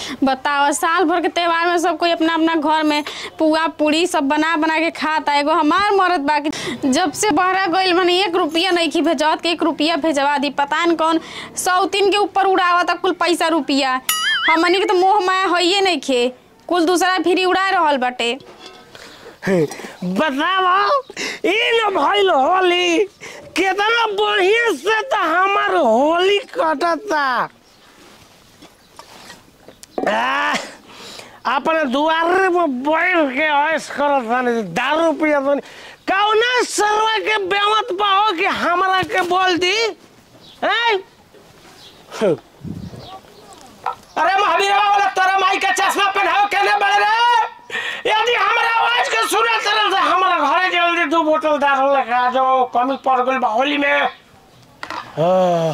बताओ साल भर के त्योहार में सब कोई अपना अपना घर में पुआ पूड़ी सब बना बना के खाता एगो हमार मरद बाकी जब से बहरा गइल मने एक रुपया नहीं की भेजत के एक रुपया भेजवा दी पता न कौन सौ तीन के ऊपर उड़ावत कुल पैसा रुपया हमनी के तो मोह माया होइए नहीं खे कुल दूसरा फिर उड़ा रहल बाटे बताओ ई न भइल होली कितना बढ़िया से तो हमार होली कटता आ, अपने दुआरे पर बैठ के ऐश करत तानी दारू पियत तानी कौना सरवा के बेमत पाओ कि हमरा के बोल दी हैं? अरे महावीरवा वाला तोरा माई का चश्मा पहनाओ केने बड़े रे यदि हमरा आवाज के सुने तरह से हमरा घरे जल्दी दो बोतल दारू लेके आ जाओ कमी पड़ गइल बा होली में आह।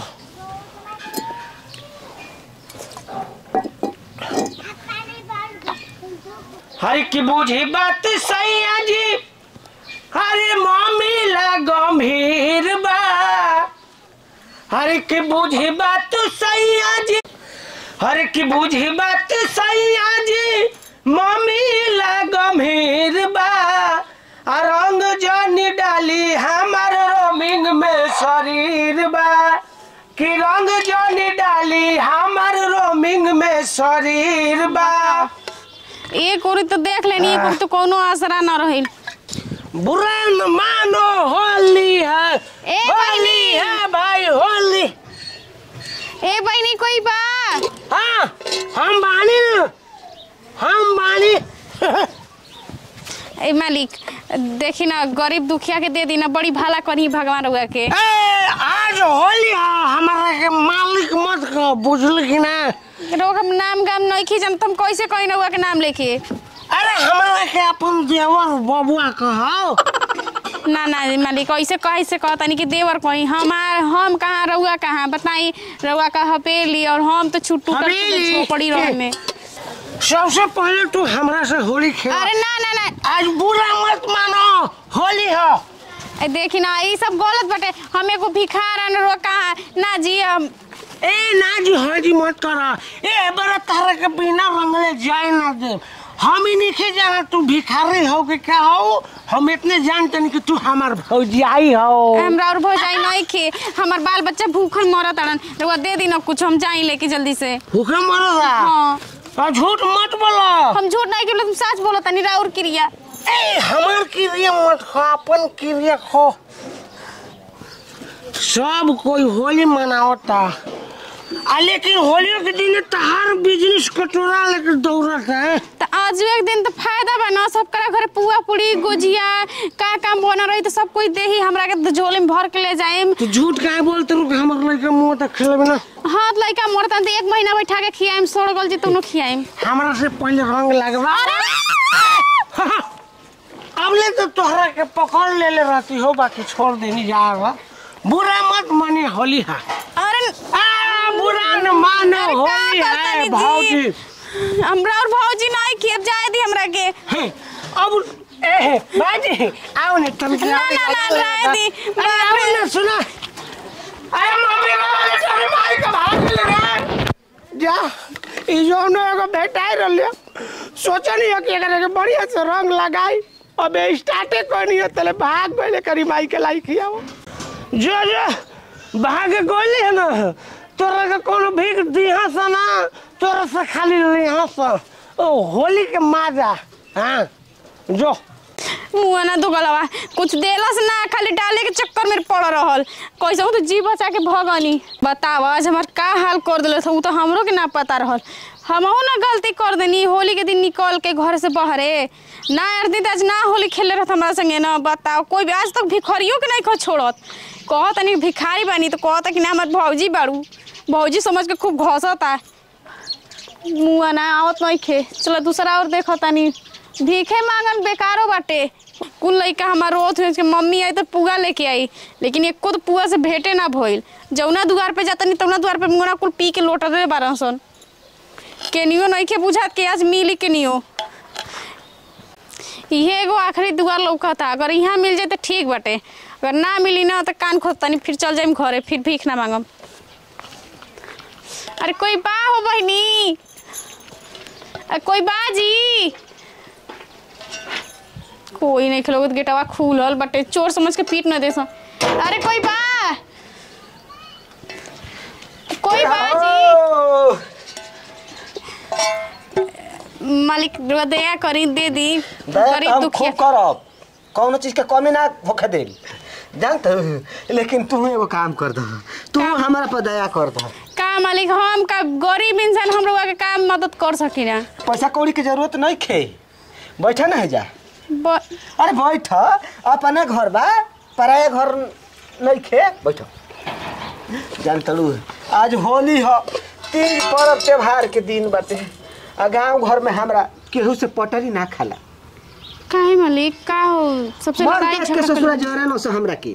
हरी की बूझी बात सैया जी हरे मामी ला गंभीर बा हरे की बूझी बात सैया जी हरे की बूझी बात सैया जी मम्मी ला गंभीर बा आ रंग जनी डाली हमार रोमिंग में शरीर बा कि रंग जनी डाली हमार रोमिंग में शरीर बा एक ओरी तो देख लेनी एक ओरी तो कोनो आसरा न रही बुरा न मानो होली है ए होली बहिनी। है भाई होली ए बहनी कोई बा हाँ हम बानी न हम बानी ए मालिक देखी ना गरीब दुखिया के दे दी ना बड़ी भाला करी भगवान रुआ के ए, आज होली है हमारा के मालिक मत कहो बुझल की ना रोग हम नाम गाम नहीं खी जन तुम कैसे कहीं ना हुआ के नाम लेके अरे हमारा के अपन देवर बबुआ कहो ना ना मालिक ऐसे कहे से कहता नहीं कि देवर कहीं हमार हम कहाँ रहुआ कहाँ बताई रहुआ का हपेली और हम तो छुट्टू कर हवेली। छोपड़ी रह में सबसे पहले तू हमरा से होली खेल अरे ना ना ना आज बुरा मत मानो होली है ए देखी ना ये सब गलत बटे हम एगो भिखार आन रो कहाँ ना जी हम ए ना जी हाँ जी मत करा ए बड़ा तारा के बिना रंगले जाए ना दे हम ही नहीं जाना तू भिखारी हो कि क्या हो हम इतने जानते नहीं कि तू हमार भौजियाई हो हमरा और भौजाई नहीं खे हमार बाल बच्चा भूखल मरत अड़न रहुआ दे दी ना कुछ हम जाई लेके जल्दी से भूखे मरदा हाँ और झूठ मत बोलो हम झूठ नहीं के तुम सच बोलो तनी राउर क्रिया ए हमार क्रिया मत खो अपन क्रिया खो सब कोई होली मनावता आ लेकिन होली के दिन तहार बिजनेस कटोरा लेकर दौड़त है तो आज एक दिन तो फायदा बा ना सब करा घरे पुआ पूरी गुजिया का काम बना रही तो सब कोई दे ही हमरा के झोले में भर के ले जाएम तो झूठ काहे बोलते रुक हमर लड़के मुंह तक खेलबे ना हाथ लइका मरता तो एक महीना बैठा के खियाएम सोड़ गल जी तुम खियाएम हमरा से पहले रंग लगवा अब ले तो तोहरा के पकड़ ले ले रहती हो बाकी छोड़ देनी जा रहा बुरा मत माने होली है अरे आ बुरा न मानो अरे का होली करता है नी भाजी जी? हमरा और भौजी नहीं खिया जाए दी हमरा के हे, अब ए बाजी आओ ने तुम ना, ना, ना, रहे दी। अरे आओ ना सुना अरे मम्मी वाले तेरे माई का भाग ले रे जा ई जो ने एगो भेटाई रहले सोचा नहीं कि एकरा के बढ़िया से रंग लगाई अब स्टार्टे करनी है तले भाग गइले करी माई के लाई खियाओ जो जो भाग गइले है ना तोरा के कोनो भीख दिहा सा ना तोरा से खाली लिहा सा ओ होली के माजा हाँ जो मुआ ना दुगलवा कुछ देलस ना खाली डाले के चक्कर में पड़ रहल कैसे तो जी बचा के भगनी बताव आज हमार का हाल कर दिले उ तो हमरो के ना पता रहल हमहू ना गलती कर देनी होली के दिन निकल के घर से बहरे ना यार दीदी आज ना होली खेले रहत हमारा संगे ना बताओ कोई भी आज तक भिखरियो के नहीं खो छोड़त कहत नहीं भिखारी बानी तो कहता कि ना हमार भौजी बाड़ू भौजी समझ के खूब घसता मुआ ना आवत नहीं खे चलो दूसरा और देखो तानी भीखे मांगन बेकारो बाटे कुल लइका हमार रोत हुए के मम्मी आई तो पुआ लेके आई लेकिन एको तो पुआ से भेटे ना भइल जौना दुआर पे जाता नहीं तौना दुआर पे मुंगना कुल पी के लोटा दे बारह सन केनियो नहीं के बुझात के आज मिली केनियो इहे एगो आखिरी दुआर लौकता अगर यहाँ मिल जाए तो ठीक बाटे अगर ना मिली ना तो कान खोदतानी फिर चल जाइम घरे फिर भीख ना मांगम अरे कोई बा हो बहनी अ, कोई बाजी कोई नहीं खेलोगे तो गेटवा खुलल बटे चोर समझ के पीट न दे सा अरे कोई बा कोई बाजी ओ, मालिक रुआ दया करी दे दी दया तो गरीब हम दुखिया खूब करब कौनो चीज के कमी ना होखे दे जानत लेकिन तू एगो काम कर दो तू हमारा पर दया कर दो का मालिक हम का गरीब इंसान हम लोग के काम मदद कर सकी ना पैसा कौड़ी के जरूरत नहीं खे बैठा ना है जा ब- अरे बैठ अपने घर बा पराए घर नहीं खे बैठ जान तलू आज होली ह तीज पर्व त्योहार के दिन बाटे आ गांव घर में हमरा केहू से पटरी ना खाला काहे मालिक का हो सबसे मर लड़ाई देख के झगड़ा ससुरा कर- जरे नो से हमरा के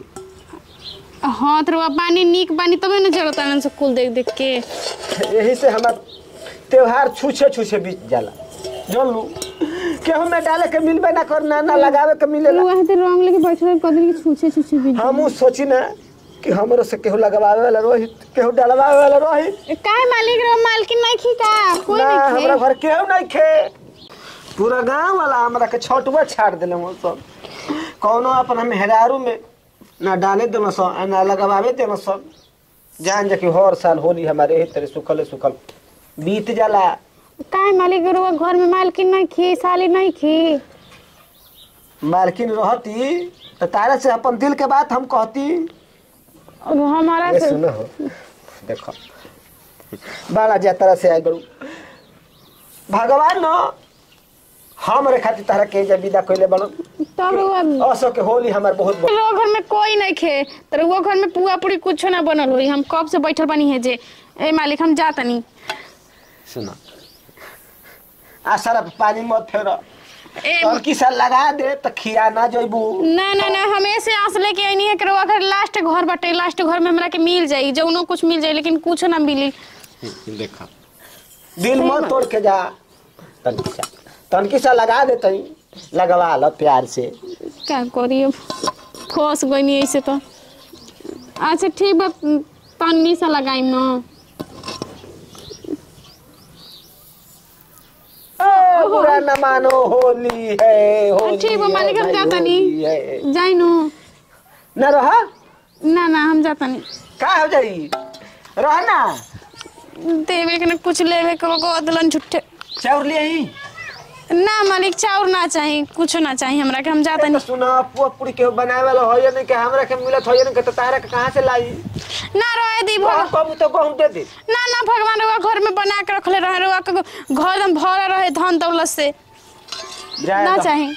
हाँ तो रुआ पानी नीक पानी तबे न जरूरत आनंद से कुल देख देख के यही से हमार त्योहार छूछे छूछे बीत जाला जान लू केहू में डाले के मिलबे ना करना ना लगावे के मिलेला वहाँ तो रंग लेके बैठल कदर के छूछे छूछे भी हमू सोची ना कि हमरो से केहू लगवावे वाला रोहित केहू डलवावे वाला रोहित काहे मालिक रो मालकिन नहीं खी का कोई ना नहीं हमरा खे घर केहू नहीं खे पूरा गांव वाला हमरा के छठुआ छाड़ देले वो सब कौनो अपन हम हेरारू में ना डाले देना सब आ ना लगवावे देना सब जान जा कि हर साल होली हमारे यही तरह सुखल सुखल बीत जाला काहे मालिक रो घर में मालकिन नहीं खी साली नहीं खी मालकिन रहती तो तारा से अपन दिल के बात हम कहती और हमारा ये से सुनो हो देखो बड़ा जात्रा से आए बड़ू भगवान न हमरे खातिर तारा के जा विदा कइले बड़ो तब रुआ असो के होली हमार बहुत बड़ रो घर में कोई नहीं खे तो वो घर में पुआ पूरी कुछ ना बनल हुई हम कब से बैठल बनी है जे ए मालिक हम जाता नहीं सुनो आ सारा पानी मत फेर ए टंकी से लगा दे तो खिया ना जइबू ना ना ना हम ऐसे आस लेके आईनी है कि रउआ घर लास्ट घर बाटे लास्ट घर में हमरा के मिल जाई जौनो कुछ मिल जाई लेकिन कुछ ना मिली देखा दिल मत तोड़ के जा तनकी सा तनकी सा लगा दे तई लगवा लो प्यार से क्या करी अब फंस गई ऐसे तो अच्छा ठीक बा तन्नी सा लगाई न ओ, बुरा न मानो होली है होली ठीक बा है, मालिक हम भाई, जाता होली नहीं है। जाई नु न रहा ना ना हम जाता नहीं का हो जाई रह ना देवे के ना कुछ लेवे के को दलन झुट्ठे चाउर ले आई ना मालिक चाउर ना चाही कुछ ना चाही हमरा के हम जाता तो नहीं सुना पुआ पूरी के बनाए वाला हो या नहीं के हमरा के मिलत हो या नहीं के तो तारा के कहां से लाई ना रहे दी गहूं भगवान कबू तो गहूं दे दे ना ना भगवान रउआ घर में बना के रखले रहे रउआ के घर एकदम भरा रहे धन दौलत से जाए ना दो। चाही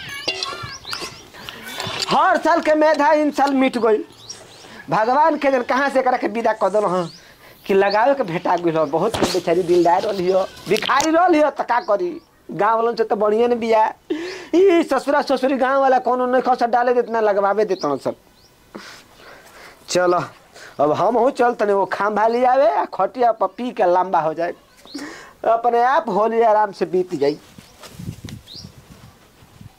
हर साल के मेधा इन साल मिट गई भगवान के जन कहाँ से करा के विदा कर दल हाँ कि लगावे के भेटा गई हो बहुत बेचारी दिलदार रही हो भिखारी रही हो तो का करी गाँव वालों से तो बढ़िया ने बिया ई ससुरा ससुरी गाँव वाला कोनो नहीं खसा डाले देते ना लगवावे देते सब चलो अब हम हो चल तने वो खाम्भा ले आवे आ खटिया पर पी के लंबा हो जाए अपने आप होली आराम से बीत जाई